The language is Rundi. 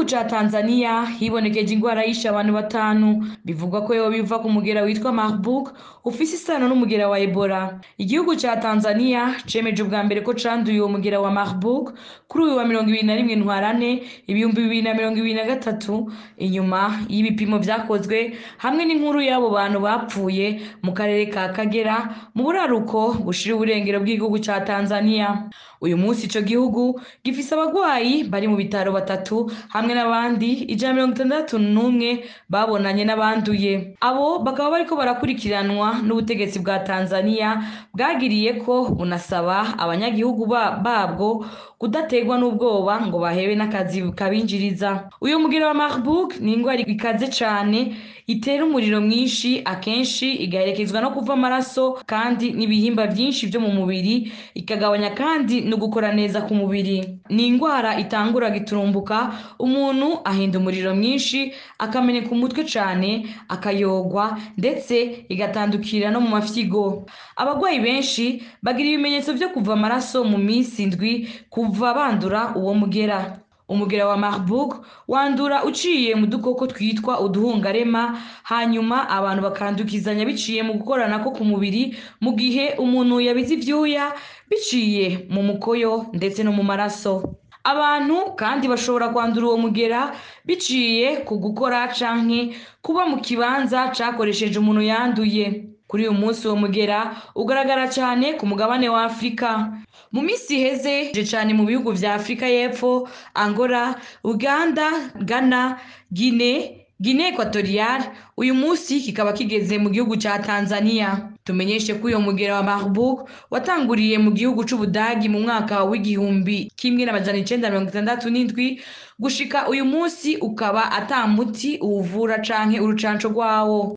ca Tanzania hibonekeje ingwara yishe abantu batanu bivugwa ko yoba biva ku mugera witwa Marburg ufise isano n'umugera wa Ebola igihugu ca Tanzania cemeje ubwa mbere ko canduye uwo mugera wa Marburg kuri uyu wa mirongo ibiri na rimwe ntwarante ibihumbi bibiri na mirongo ibiri na gatatu inyuma y'ibipimo vyakozwe hamwe n'inkuru y'abo bantu bapfuye mu karere ka Kagera mu buraruko bushira uburengero bw'igihugu ca Tanzania uyu munsi ico gihugu gifise abagwayi bari mu bitaro batatu hamwe n'abandi ijana mirongo itandatu n'umwe babonanye n'abanduye abo bakaba bariko barakurikiranwa n'ubutegetsi bwa Tanzania bwagiriye ko bunasaba abanyagihugu ba- babwo kudategwa n'ubwoba ngo bahebe n'akazi kabinjiriza uyu mugero wa Marburg ni ingwara ikaze cane itera umuriro mwinshi akenshi igaherekezwa no kuva amaraso kandi n'ibihimba vyinshi vyo mu mubiri ikagabanya kandi no gukora neza ku mubiri ni ingwara itangura giturumbuka umuntu ahinda umuriro mwinshi akameneka umutwe cane akayogwa ndetse igatandukira no mu mafyigo abagwayi benshi bagira ibimenyetso vyo kuva amaraso mu minsi indwi kuva bandura uwo mugera umugera wa Marburg wandura uciye mu dukoko twitwa uduhungarema hanyuma abantu bakandukizanya biciye mu gukoranako ku mubiri mu gihe umuntu yabize ivyuya biciye mu mukoyo ndetse no mu maraso abantu kandi bashobora kwandura uwo mugera biciye ku gukora canke kuba mu kibanza cakoresheje umuntu yanduye kuri uyu munsi uwo mugera ugaragara cyane ku mugabane wa Afurika mu minsi iheze je cane mu bihugu vya Afurika y'Epfo Angola Uganda Ghana Guinea Guinea Equatorial uyu munsi kikaba kigeze mu gihugu ca Tanzania tumenyeshe ko uyo mugera wa Marburg watanguriye mu gihugu c'Ubudagi mu mwaka w'igihumbi kimwe n'amajana icenda mirongo itandatu n'indwi gushika uyu munsi ukaba ata muti uwuvura canke urucanco rwawo